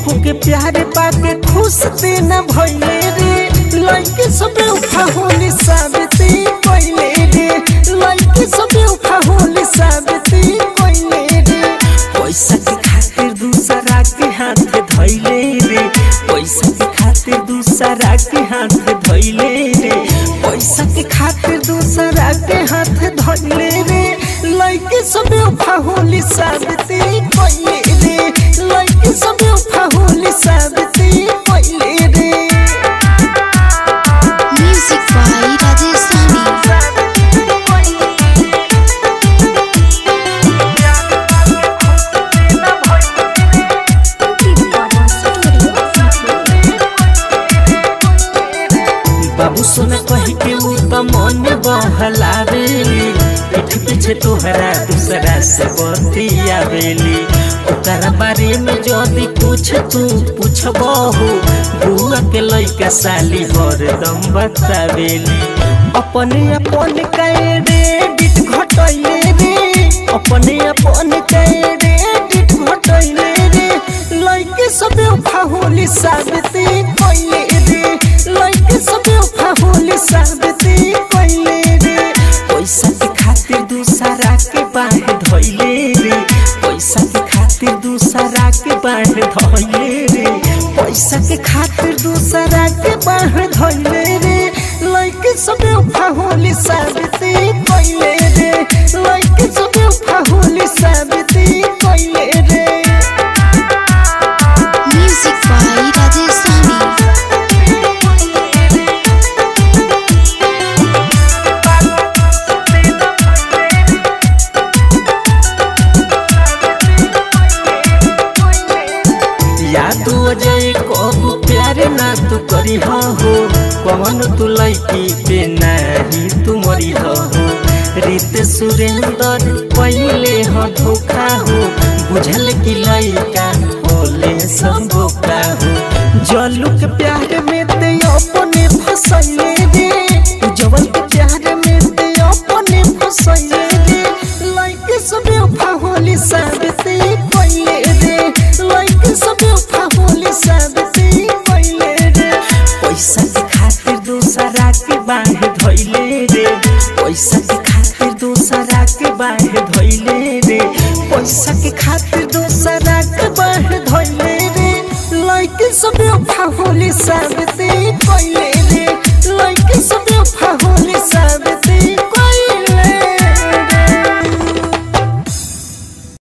केहू के प्यार पाके खुश देना भइले रे लइके सबे उठा होली साबिती कइले रे लइके सबे उठा होली साबिती कइले रे पैसा के खातिर दूसरा के हाथ धइले रे पैसा के खातिर दूसरा के हाथ धइले रे पैसा के खातिर दूसरा के हाथ धइले रे लइके सबे उठा होली साबिती कइले रे लइके सबे उठा होली साबिती कइले रे Music by Rajasthani. बाबू सोना कही के ऊ त मन बहलावेली पीठ पीछे तोहरा दूसरा से बतियावेली ओकरा बारे में जदी कुछ तू पूछबहु बुआ के लइका साली हरदम बतावेली अपने अपन क्रेडिट घटैले रे अपने अपन क्रेडिट घटैले रे लइके सबे उठा होली साबिती कइले रे लइके सबे उठा होली साबिती कइले रे पैसा के खातिर दूसरा के बाह धइले रे पैसा के खातिर दूसरा के बाह धइले रे पैसा के खातिर दूसरा के बाह धइले रे लइके सबे उठा होली साबिती कइले रे लइके सबे उठा होली साबिती कइले रे Music by Rajasthani. याद अजय कब प्यार ना तू करी हो कौन तू लैकी पे नहीं तू मरी हो रीत सुरेंद्र पहले हो धोखा हो बुझल की लैका होले सब धोखा हो जलू के प्यार में ते अपने फसैले रे जवल के प्यार में ते अपने फसैले रे लैके सबे उठा होली साबिती कइले रे लइके सबे उठा होली साबिती कइले रे पैसा के खातिर दूसरा के बाह धइले रे पैसा के खातिर दूसरा के बाह धइले रे पैसा के खातिर दूसरा के बाह धइले रे लइके सबे उठा होली साबिती कइले